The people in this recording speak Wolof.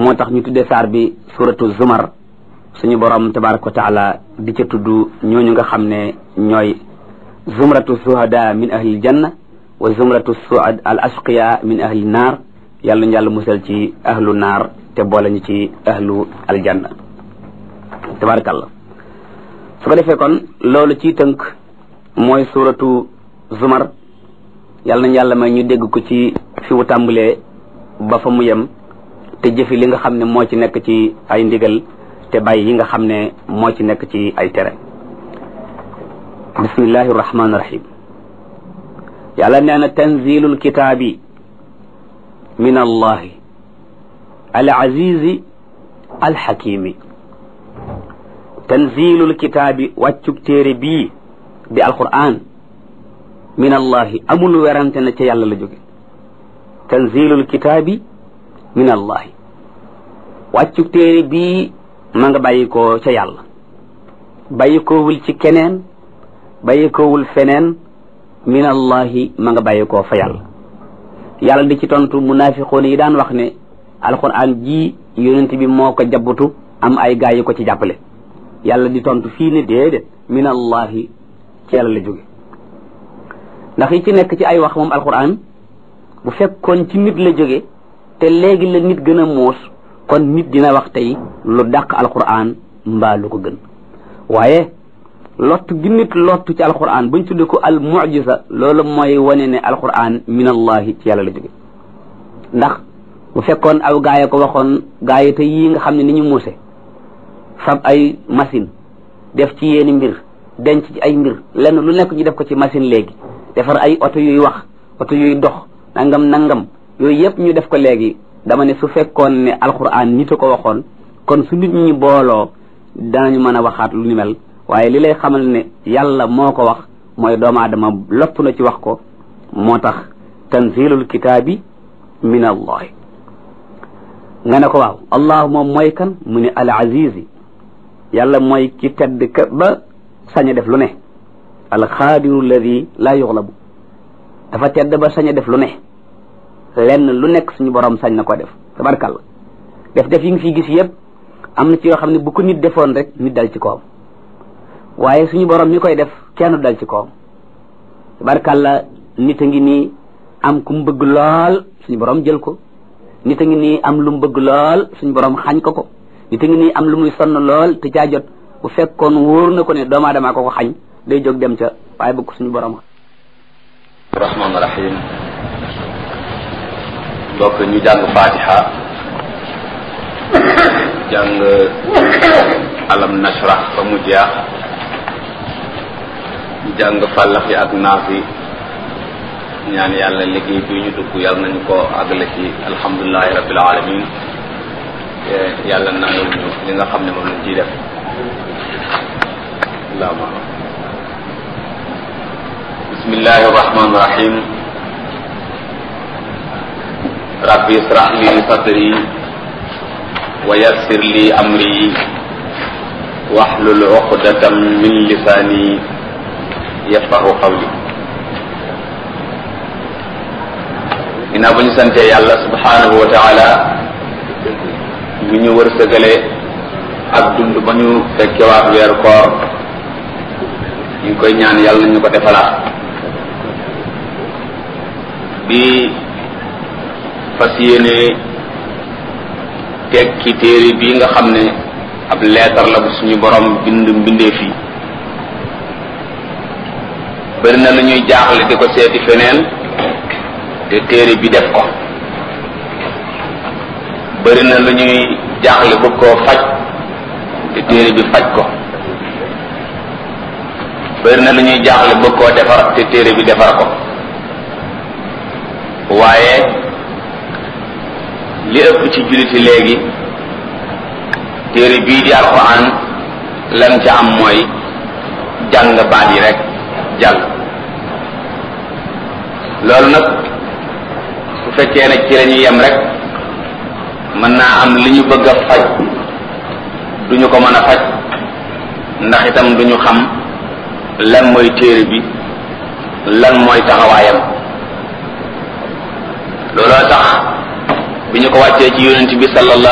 moo tax ñu tuddee saar bi suratu zumar suñu borom tabaraka wa taala di ca tudd ñooñu nga xam ne ñooy zumratu suhada min ahli janna wa zumratu suad al ashqiya min ahli naar yàlla ñu yàlla musal ci ahlu naar te boole ñu ci ahlu aljanna tabarakallah su ko defee kon loolu ci tënk mooy suratu zumar yàlla nañ yàlla may ñu dégg ko ci fi mu tàmbalee ba fa mu yem te jëfi li nga xam ne moo ci nekk ci ay ndigal te bàyyi yi nga xam ne moo ci nekk ci ay tere bismillahi rahmaani rahim yàlla nee na tanzilul kitaabi min allahi al azizi al xakimi tanzilul kitaabi wàccug téere bii di alquran min allahi amul werante na ca yàlla la jóge tanzilul kitaabi min allahi wàccug téere bii ma nga bàyyi ko ca yàlla bàyyi koowul ci keneen bàyyi koowul feneen min allahi ma nga bàyyi koo fa yàlla yàlla di ci tontu munafiqoon yi daan wax ne alquran ji yonent bi moo ko jabbutu am ay gaay yu ko ci jàppale yàlla di tontu fii ne déedéet min allahi ci yàlla la jóge ndax yi ci nekk ci ay wax moom alquran bu fekkoon ci nit la jóge te léegi la nit gën a muus kon nit dina wax tey lu dàq alquran mbaa lu ko gën waaye lottu gi nit lottu ci alquran buñ tudde ko al mucjisa loolu mooy wane ne alquran min allahi ci yàlla la jóge ndax bu fekkoon aw gaay ko waxoon gaay te yii nga xam ne ni ñu muuse fab ay machine def ci yeeni mbir denc ci ay mbir lenn lu nekk ñu def ko ci machine léegi defar ay oto yuy wax oto yuy dox nangam nangam yooyu yëpp ñu def ko léegi dama ne su fekkoon ne alquran nit a ko waxoon kon su nit ñi booloo danañu mën a waxaat lu ni mel waaye li lay xamal ne yàlla moo ko wax mooy doomu aadama lopp na ci wax ko moo tax tanzilul kitaabi min allahi nga ne ko waaw allah moom mooy kan mu ne al azizi yàlla mooy ki tedd ka ba sañ a def lu ne al xaadiru alladi laa yuxlabu dafa tedd ba sañ a def lu ne lenn lu nekk suñu borom sañ na ko def tabarkàlla def def yi nga fi gis yëpp am na ci yoo xam ne bu ko nit defoon rek nit dal ci kawam waaye suñu borom mi koy def kenn dal ci kawam tabarkàlla nit a ngi nii am ku mu bëgg lool suñu borom jël ko nit a ngi nii am lu mu bëgg lool suñu borom xañ ko ko nit a ngi nii am lu muy sonn lool te caa jot bu fekkoon wóor na ko ne doomu aadama ko ko xañ day jóg dem ca waaye bëgg suñu borom rahmaan rahim donc ñu jàng fatiha jàng alam nashrah ba mu jeex ñu jàng fàllaxi ak naaf yi ñaan yàlla liggéey bi ñu dugg yàlla nañu ko àggale ci alhamdulilahi rabbil alamin te yàlla nangul ñu li nga xam ne moom lañ ciy def allahuma bismillahi arrahmani irrahim rabbi israh li sadri wa yassir li amri wahlul uqdatam min lisani yafqahu qawli ginnaaw ba ñu santee yàlla subhanahu wa taala mi ñu wërsëgale ak dund ba ñu fekkewaat weer koor ñu ngi koy ñaan yàlla ñu ko defalaat di fas yéene tekki téere bii nga xam ne ab leetar la bu suñu borom bind mbindee fii bëri na lu ñuy jaaxle di ko seeti feneen te téere bi def ko bëri na lu ñuy jaaxle bëgg koo faj te téere bi faj ko bëri na lu ñuy jaaxle bëgg koo defar te téere bi defar ko waaye li ëpp ci julliti léegi téere bii di alxuraan lam ca am mooy jàng baat yi rek jàll loolu nag su fekkee ne ci la ñuy yem rek mën naa am li ñu bëgg a faj duñu ko mën a faj ndax itam duñu xam lan mooy téere bi lan mooy taxawaayam looloo tax bi ñu ko wàccee ci yonent bi sallallahu